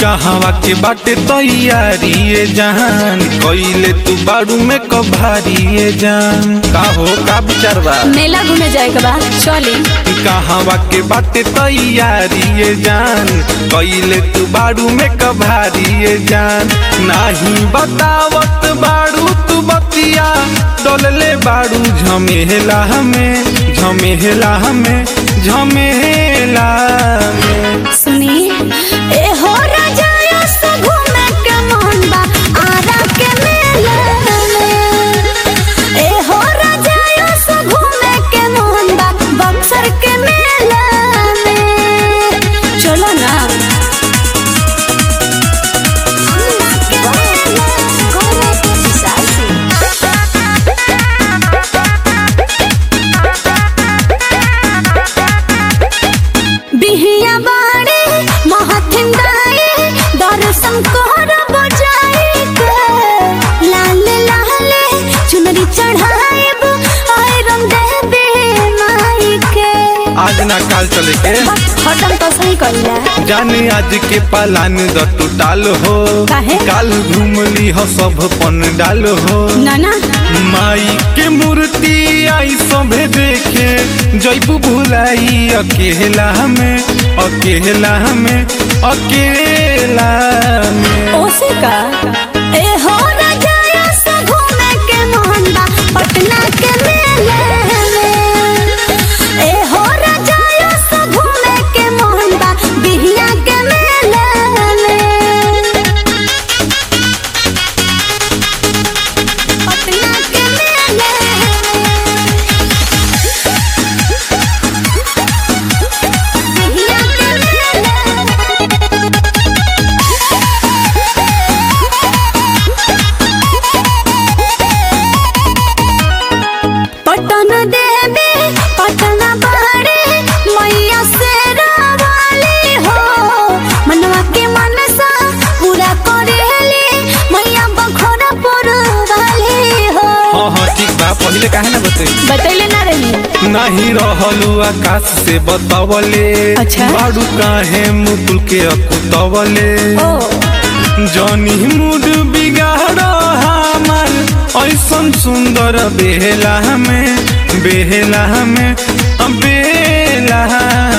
कहवा के बाटे तैयारी जान कइले तू बाड़ू में कभारी जान का हो का विचार बा मेला घूमे जाए के बा चली कहवा के बाटे तैयारी जान कइले तू बाड़ू में कभारी जान नाही बतावत बाड़ू तू बतिया डोलले बाड़ू झमेला हमें झमेला हमें झमेला में सुनी ए हो राजा सो घूमे के मन बा आरा के मेला में ए हो राजा सो घूमे के मन बा बक्सर के मेला में चलो ना बिहिया बाड़े महथिन दाए दर्शन कोहर बजाए के लाल लाले चुनरी चढ़ाएब आयरन देबे माई के आज ना काल चले के हटम तो सही कइला जाने आज के पालान द टूटाल हो काहे? काल घूमली हो सब पन डाल हो ना ना माई के मूर्ति आई सभे देखे जैबू भुलाई अकेला में अकेला में अकेला में ओसे का ए हो राजा सो घूमे के मोहन बा पटना के मेले में ए हो राजा सो घूमे के मोहन बा बिहिया के मेले में पटना के मेले बिहिया के मेले पटन देवी पटन बाड़े मैया से रावाली हो मनवा के मनसा पूरा करेली मैया बखोरा पुरवाली हो हाँ हाँ ठीक बा पहले काहे ना बते बतैले ना रही नहीं रहलू आकाश से बतावले अच्छा। बाड़ू काहे मुकुल के अकुतवले ओ जनी मूड बिगाड़ हमार ऐसन सुंदर बेला में बेला में बेला